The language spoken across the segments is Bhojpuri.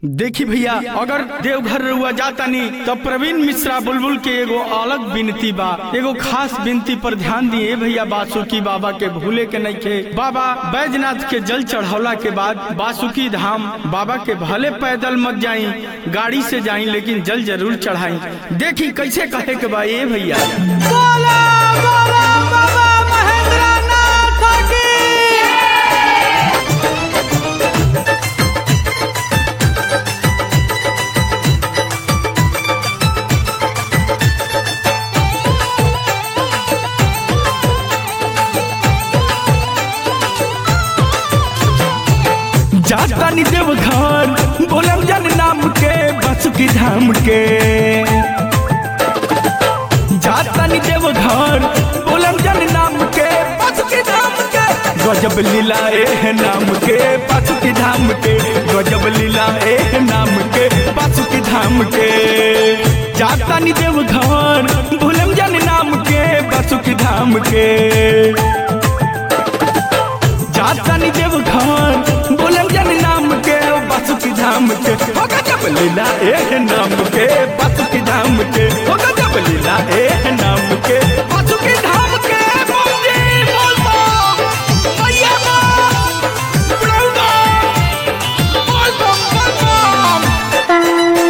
देखी भैया अगर देवघर रुआ जातानी तो प्रवीण मिश्रा बुलबुल के एगो अलग विनती बा एगो खास विनती पर ध्यान दिए भैया बासुकी बाबा के भूले के नहीं खे बाबा बैजनाथ के जल चढ़ौला के बाद बासुकी धाम बाबा के भले पैदल मत जाई गाड़ी से जाई लेकिन जल जरूर चढ़ाई देखी कैसे कहे के बा ये भैया बोला बोला बाबा महेंद्रनाथ की जातानी देवघर बोलम जन नाम के बासुकी धाम के जातानी देवघर बोलम जन नाम के बासुकी धाम के गजब लीला ए नाम के बासुकी धाम के गजब लीला ए नाम के बासुकी धाम के जातानी देवघर बोलम जन नाम के बासुकी धाम के जातानी देवघर बोलम जन नाम के बासुकी धाम के हो गजब लीला ए नाम के बासुकी धाम के हो गजब लीला ए नाम के बासुकी धाम के बोल जी, बोल बम, मैया बम, बोल बम, बोल बम, बोल बम।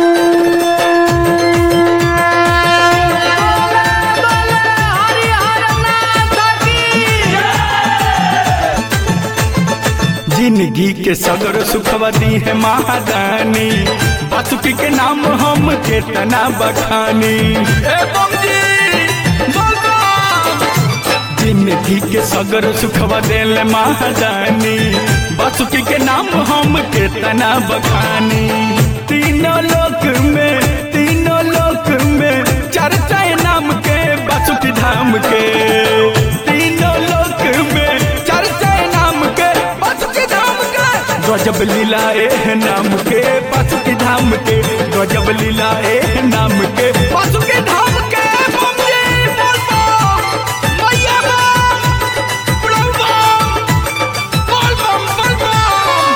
जिंदगी के सगर सुखवा दी है महादानी बासुकी के नाम हम केतना बखानी ए बम जी, बोल बम। जिंदगी के सगर सुखवा देल महादानी बासुकी के नाम हम केतना बखानी तीनों लोक में तीनों लोक में चर्चा है नाम के बासुकी धाम के तीनों लोक में चर्चा है नाम के बासुकी धाम के गजब लीला ए नाम के बासुकी धाम के गजब लीला ए नाम के बासुकी धाम के बम जी, बोल बम, मैया बम, बोल बम, बोल बम, बोल बम।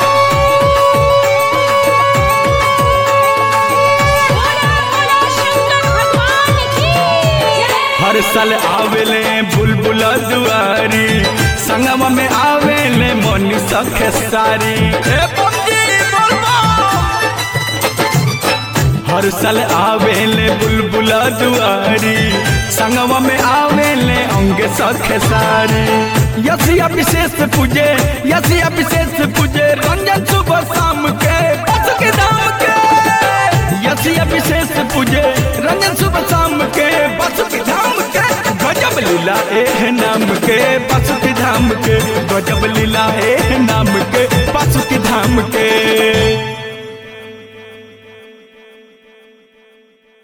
बोला बोला शंकर भगवान की जय हर साल आवेले बुलबुल दुआरी संगम में आवेले मोनी सखे सारी ए बंदी बोलबा हर साल आवेले बुलबुल दुआरी संगम में आवेले अंग सखे सारी यसिया विशेष पूजे यसिया विशेष पूजे रंजन सुबह शाम के बस के दाम के यसिया विशेष पूजे रंजन सुबह शाम के बस के धाम के गजब लीला ए नाम के बस के धाम के गजब लीला ए नाम के बस के धाम के